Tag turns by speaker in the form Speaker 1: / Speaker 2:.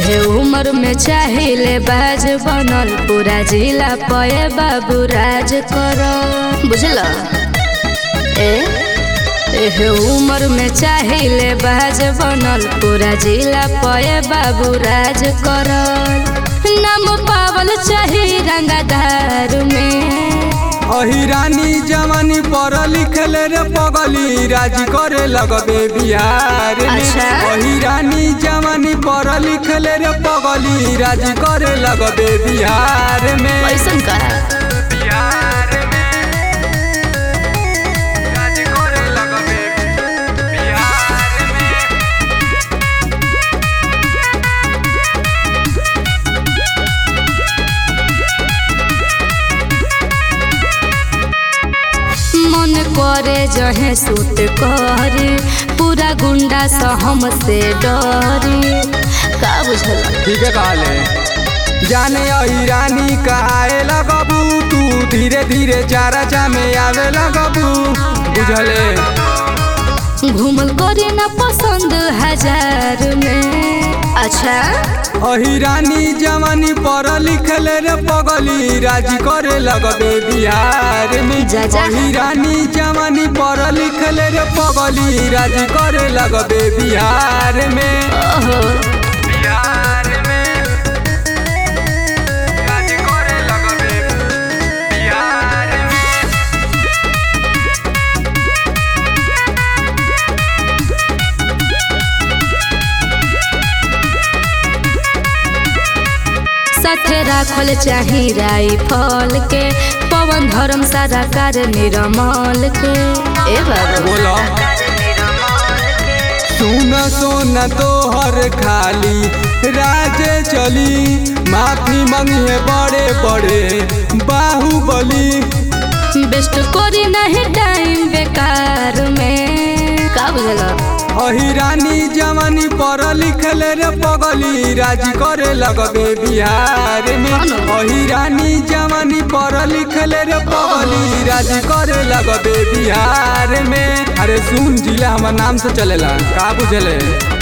Speaker 1: एहे उम्र में चाहिले बाज बनल पूरा जिला पए बाबू राज कर बुझल ए एहे उम्र में चाहिले बाज बनल पूरा जिला पए बाबू राज कर नाम पावल चाही रंगदार में
Speaker 2: अहिरानी जवानी पढ़ लिखल रे पगली राजी करे लगबे बिहार में
Speaker 1: अच्छा।
Speaker 2: अहिरानी जवानी पढ़ लिखल रे पगली राजी करे लगबे बिहार में
Speaker 1: ऐसन का
Speaker 2: बिहार में राजी करे लगबे बिहार में
Speaker 1: मन करे जहे सूट करी पूरा गुंडा सा हमसे डरी का बुझल
Speaker 2: ठीक है कहले जाने ईरानी का आए लगबू तू धीरे धीरे चारा में आवे लगबू बुझले
Speaker 1: घूमल करे ना पसंद हजार में अच्छा
Speaker 2: अहिरानी जवानी पढ़ लिखल रे पगली राजी करे लगबे बिहार में
Speaker 1: जा जा।
Speaker 2: अहिरानी जवानी पढ़ लिखल रे पगली राजी करे लगबे बिहार में
Speaker 1: ओहो
Speaker 2: बिहार में राजी करे लगबे बिहार में
Speaker 1: साथे राखल चाही राइफल के पवन धर्म सारा कार निरमल के ए बाबू
Speaker 2: बोलो सुन सोन तोहर खाली राजे चली माफी मंगिए बड़े बड़े बाहुबली
Speaker 1: बेस्ट करी नहीं टाइम बेकार में का बुझल
Speaker 2: अहिरानी जवानी पढ़ लिखल रे पगली राजी करे लगबे बिहार में अहिरानी जवानी पढ़ लिखल रे पगली राजी करे लगबे बिहार में अरे सुन जिला हमार नाम से चलेला का बुझले